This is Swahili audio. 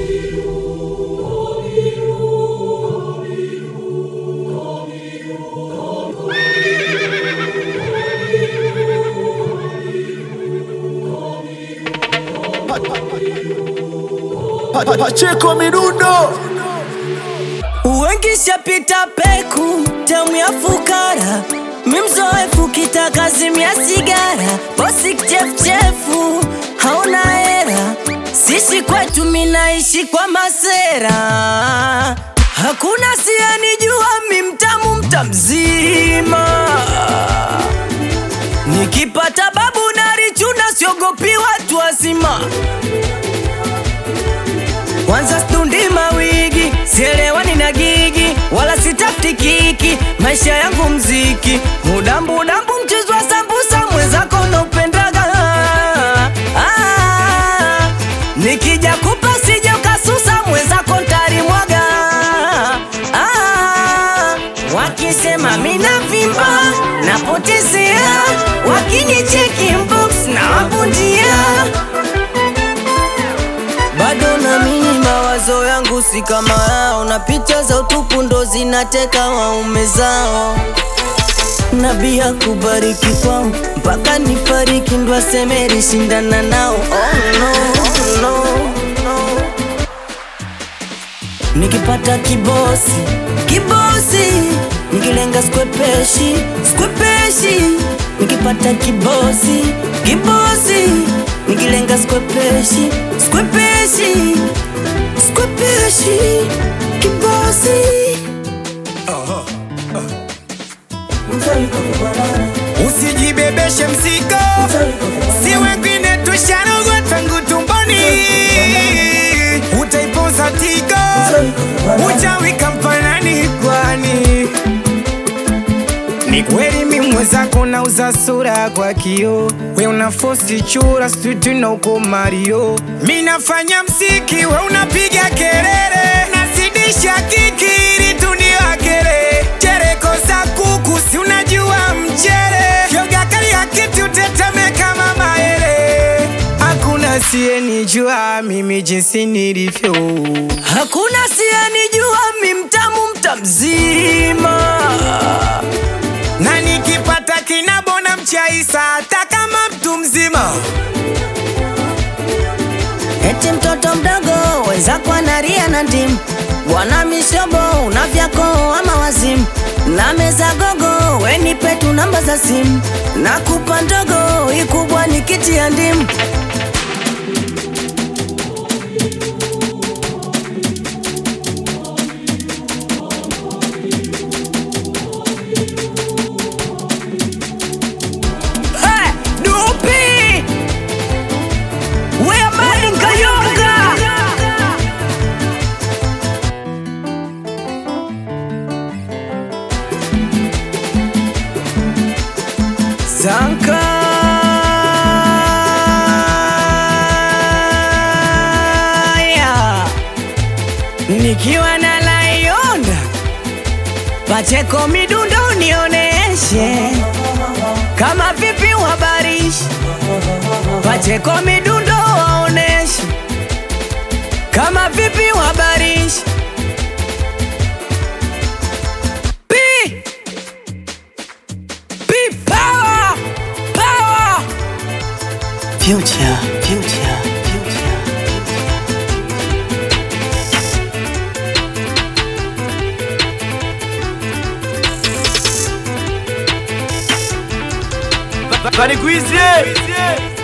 Pacheko Midundo Wengi shapita peku, tamu ya fukara, mimzoefu kitakazimia sigara, bosi kichefuchefu, hauna hera, sisi kwetu minaishi kwa masera, hakuna siyanijua mimtamu mtamzima, nikipata babu narichuna, siogopi watu wazima kwanza stundi mawigi, sielewani na gigi, wala sitafuti kiki, maisha yangu mziki, mudambu dambu, mchezo wa sambusa, mwenzako naupendaga. Ah, nikija kupa sije ukasusa, mwenzako ntarimwaga. Ah, wakisema mina vimba napotezea, wakinicheki inbox na wabundia bado namini mawazo yangu si kama yao, na picha za utupu ndo zinateka waume zao. Nabii kubariki kwao mpaka nifariki, ndo aseme lishindana nao. Oh, no, no, no. Nikipata kibosi kibosi, nikilenga skwepeshi skwepeshi, nikipata kibosi kibosi, nikilenga skwepeshi skwepeshi skwepeshi, kibosi Usijibebeshe mzigo, si wengine tusharogwa tangu tumboni, utaipoza tigo, uchawi kampanani kwani ni kweli mi mwenzako nauza sura kwa kio, we una fosi chura stutu na uko Mario, mi nafanya msiki, we unapiga kelele, nazidisha kiki ili tuniwakele chereko za kuku, si unajua mchere yoga kali ya kiti uteteme kama maele, hakuna siyenijua mimi jinsi nilivyo. hakuna siyanijua, mi mtamu mtamzima na nikipata kinabona mchaisa hata kama mtu mzima Eti mtoto mdogo wenzako analia na ndimu, bwana mishobo una vyako ama wazimu, na meza gogo wenipe tu namba za simu, nakupa ndogo ikubwa ni kiti ya ndimu. Hey, Dupi! We Amani Nkayonga! Zanka nikiwa na Layonda Pacheko midundo nioneshe kama vipi uhabarishi Pacheko midundo waoneshe kama vipi uhabarishi Pi Pi power power Future, future, future Barikwizie